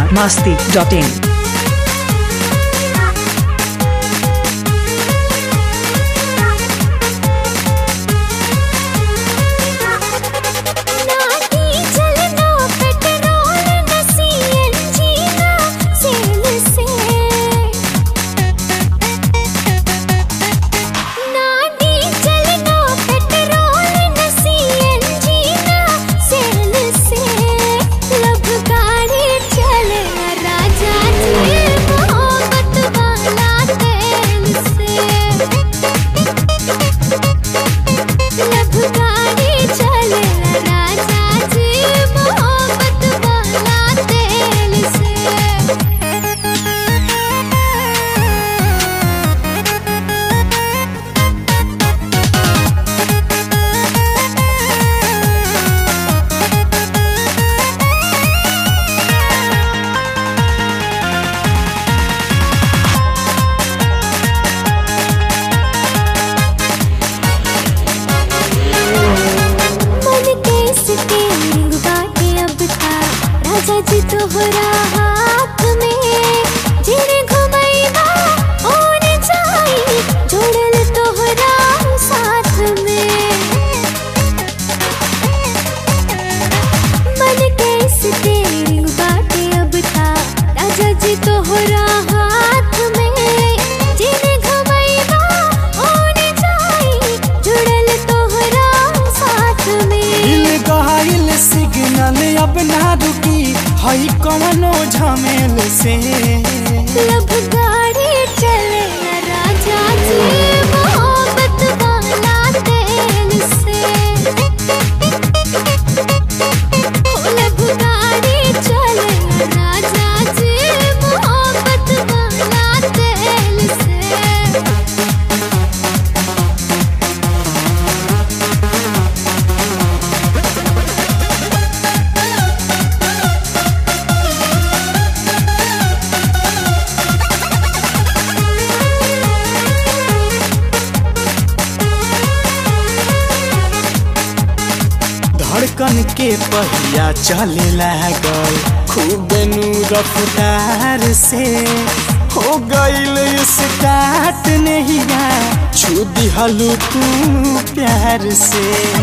masti.in. ना diesel ना petrol ना सीएनजी ना सेल से ना डीजल ना पेट्रोल ना सीएनजी ना सेल से लब गाड़ी चले राजा जी मोहब्बत वाला तेल से लब गाड़ी चले राजा जी मोहब्बत वाला तेल से मन के स्टेरिंग बाटे अब था राजा जी तोहरा हाथ में जिने घुमैबा ओने जाई जोड़ल तोहरा साथ में मन के स्टेरिंग बाटे अब था राजा जी तोहरा हाथ में जिने घुमैबा ओने जाई जुड़ल तोहरा साथ में दिल गहाइल सिग्नल अब ना रुकी हई कवनो झमेल से लब गाड़ी चले राजा जी मोहब्बत वाला तेल से ओ लब गाड़ी चले राजा जी मोहब्बत वाला तेल से धड़कन के पहिया चले लागल खूब नू रफ्तार से हो गईल स्टार्ट नहिया छू दिहलू तू प्यार से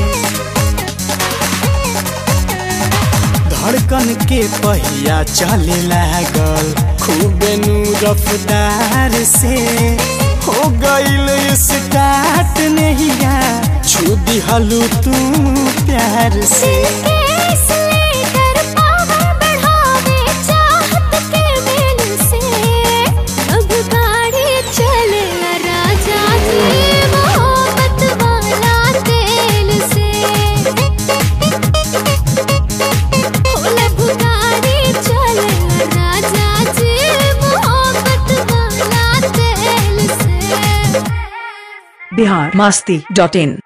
धड़कन के पहिया चले लागल खूब नू रफ्तार से हो गईल स्टार्ट नहिया छू दिहलू तू प्यार से केस लेकर पावर बढ़ावे चाहत के मेल से अब गाड़ी चले राजा जी मोहब्बत वाला तेल से ओ लब गाड़ी चले राजा जी मोहब्बत वाला तेल से Bihar masti.in.